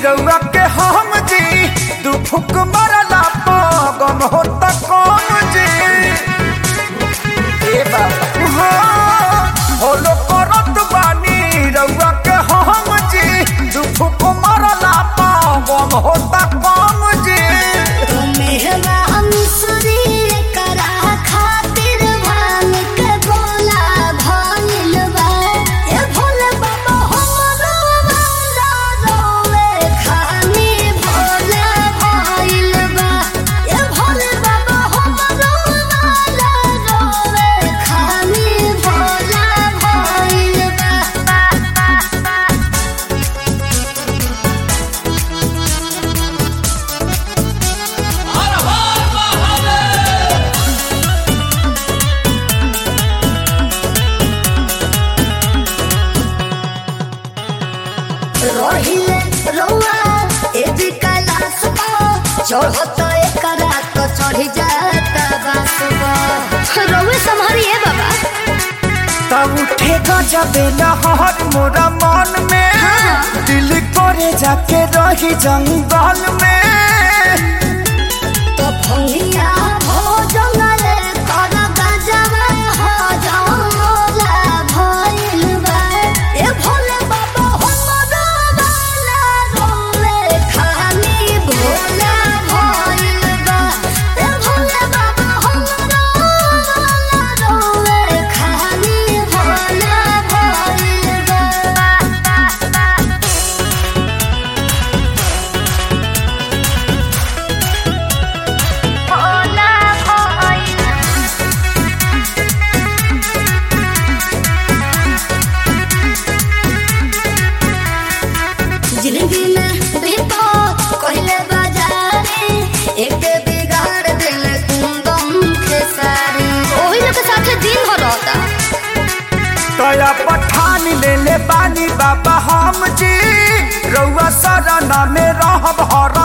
रउआ के हम जी दू फुक मरला गम होता कौन जी ए बाबा हाँ, होलो करत बानी रउआ के हम जी दू फुक मरला गम होता कौन जी रहिले रौआ एजी कैलाश चढ़त एकरा तो चढ़ी जाता बासुआ रौए संभरिए बाबा तब उठे गजबे लहर मोरा मन में हाँ। दिल करे जाके रही जंगल में तो फंगिया हो जंगले कर गजबे हो जंगला भइल बा ए भोले बाबा हमरो वाला रोले खाली भोला भइल बा ए भोले बाबा हमरो वाला रोले खाली भोला भइल बा भोला भइल जिंदगी में विपद कहले बाजारे एक बिगाड़ दिल कुंदम के सारे ओही लोग के साथे दिन भर रहता तया पठान ले ले बानी बाबा हम जी रउआ सरना में रहब हर